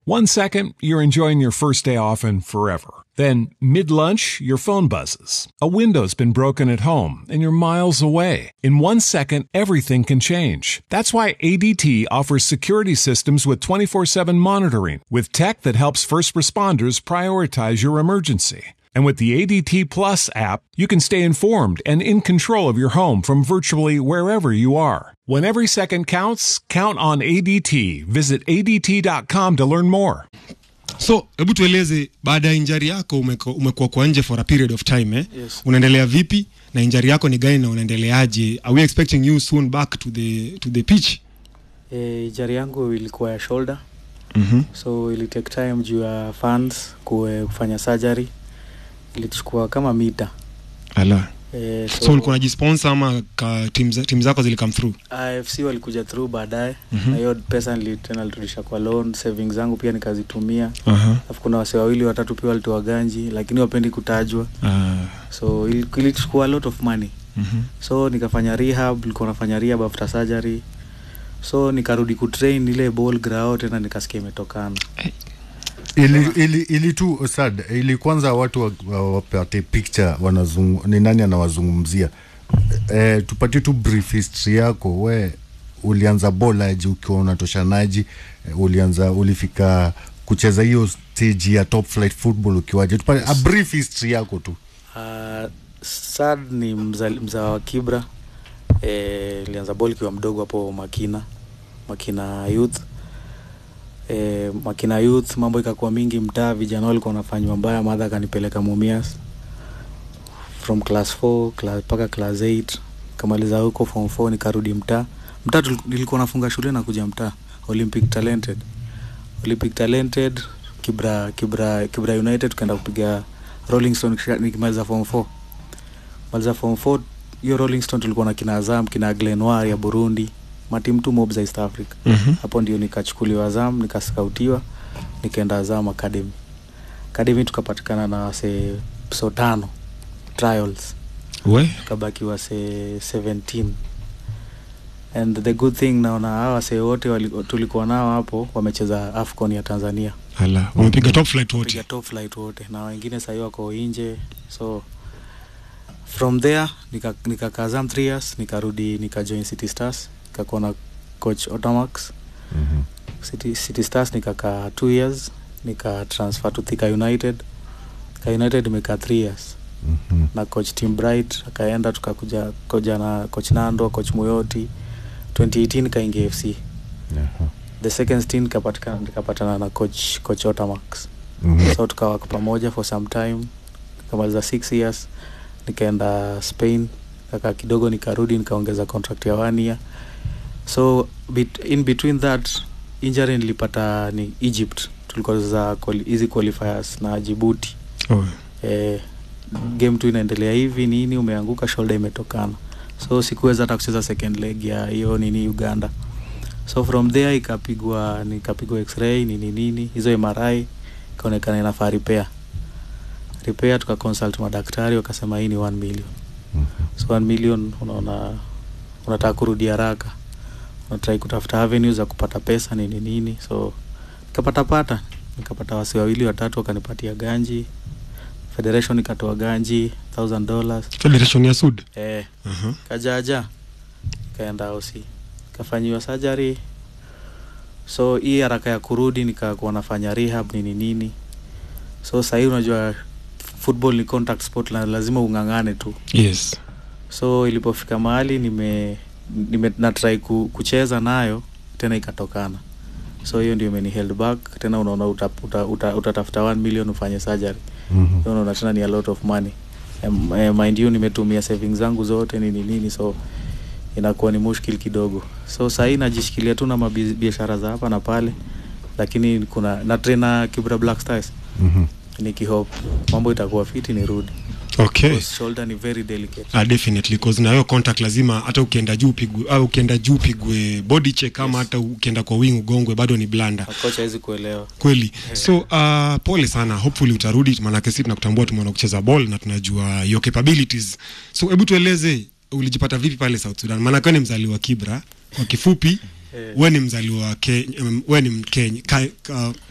One second, you're enjoying your first day off and forever. Then, mid lunch, your phone buzzes. A window's been broken at home and you're miles away. In one second, everything can change. That's why ADT offers security systems with 24 7 monitoring, with tech that helps first responders prioritize your emergency. And with the ADT Plus app, you can stay informed and in control of your home from virtually wherever you are. When every second counts, count on ADT. Visit ADT.com to learn more. so hebu tueleze baada ya injari yako umeko- umekuwa kwa nje for a period of time eh? Yes. unaendelea vipi na injari yako ni gani na unaendeleaje are we expecting you soon back to the, to the pitch e, jari yangu ilikuwa ya shoulder mm-hmm. so ili take time juu ya funds kuwe kufanya surgery ilichukua kama mita ala e, so, ulikuwa unajisponsor ama ka tim, za- tim zako zilikam through afc walikuja through baadaye Mhm. na hiyo pesa nili- tena nilirudisha kwa loan savings zangu pia nikazitumia Aha. alafu kuna wase wawili watatu pia walitoa ganji lakini wapendi kutajwa Ah, so ili- ilichukua a lot of money mhm. so nikafanya rehab nilikuwa nafanya rehab after surgery so nikarudi kutrain ile ball grao tena nikasikia imetokana ili, ili, ili tu sad ili kwanza watu wa- wa- wapate picture wanazungu, ni nani anawazungumzia e, tupatie tu brief history yako we ulianza bolaji ukiwa unatoshanaji e, ulianza ulifika kucheza hiyo stage ya top flight football ukiwaje tupate a brief history yako tu Uh, sad ni mza, mzaa wa Kibra. Eh, nilianza ball kiwa mdogo hapo Makina, Makina Youth. Eh, Makina Youth mambo ikakuwa mingi mtaa, vijana walikuwa wanafanywa mbaya, madha akanipeleka Mumias from class 4 class mpaka class 8 kamaliza huko form 4 nikarudi mtaa. Mtaa tuli- nilikuwa nafunga shule na kuja mtaa Olympic Talented. Olympic Talented Kibra Kibra Kibra United tukaenda kupiga Rolling Stone kisha- nikimaliza form 4 maliza form 4 hiyo Rolling Stone tulikuwa na kina Azam kina Glenwar ya Burundi matimu tu mob za East Africa Mhm. hapo ndio nikachukuliwa Azam nikaskautiwa nikaenda Azam Academy Academy tukapatikana na wase so tano trials we tukabaki wase 17 and the good thing naona hawa wase wote wali- tulikuwa nao hapo wamecheza Afcon ya Tanzania ala wamepiga top flight piga wote top flight wote na wengine sahii wako nje so from there nika- nikakaa Azam 3 years nikarudi nikajoin City Stars nikakuwa na coach Otamax mm-hmm. City, City Stars nikakaa 2 years nika transfer to Thika United Thika United imekaa 3 years Mm-hmm. na coach Tim Bright akaenda tukakuja koja na coach Nando coach Muyoti 2018 nikaingia FC yeah. the second stint nikapatikana nikapatana na coach coach Otamax mm-hmm. so tukawa kwa pamoja for some time nikamaliza six years nikaenda spain kaka kidogo nikarudi nikaongeza contract ya one year so bit, in between that injury nilipata ni egypt tulikuwa za quali- hizi qualifiers na jibuti oh. eh, game tu inaendelea hivi nini umeanguka shoulder imetokana so sikuweza hata kucheza second leg ya hiyo nini uganda so from there ikapigwa nikapigwa x-ray nini nini hizo mri ikaonekana inafaa repair repair tukaconsult madaktari wakasema hii ni 1 million so 1 million unaona unataka kurudi haraka unatrai kutafuta avenues za kupata pesa nini nini so nikapata pata nikapata wasi wawili watatu wakanipatia ganji federation ikatoa ganji thousand dollars federation ya sud eh, uh-huh. kajaja ikaenda osi kafanyiwa surgery so hii haraka ya kurudi nikakuwa nafanya rehab nini nini so sahii unajua football ni contact sport na lazima ung'ang'ane tu yes so ilipofika mahali nime, nime natrai ku, kucheza nayo tena ikatokana so hiyo ndio imeni held back tena unaona utatafuta uta, uta, utatafuta 1 million ufanye surgery mm-hmm. So unaona tena ni a lot of money um, uh, mind you nimetumia savings zangu zote nini nini so inakuwa ni mushkil kidogo so sahii najishikilia tu na mabi- biashara za hapa na pale lakini kuna na trainer kibra black stars mm-hmm. nikihope mambo itakuwa fiti nirudi okay Because shoulder ni very delicate Uh, definitely cause na hiyo contact lazima hata ukienda juu pigwe au ukienda juu pigwe body check ama Yes. hata ukienda kwa wing ugongwe bado ni blanda kocha hawezi kuelewa kweli so uh, pole sana hopefully utarudi maanake si tunakutambua tumeona kucheza ball na tunajua your capabilities so hebu tueleze ulijipata vipi pale south sudan maanake we ni mzaliwa kibra kwa kifupi Eh. we ni mzaliwa Ke- um, we ni mkenya ka, ka,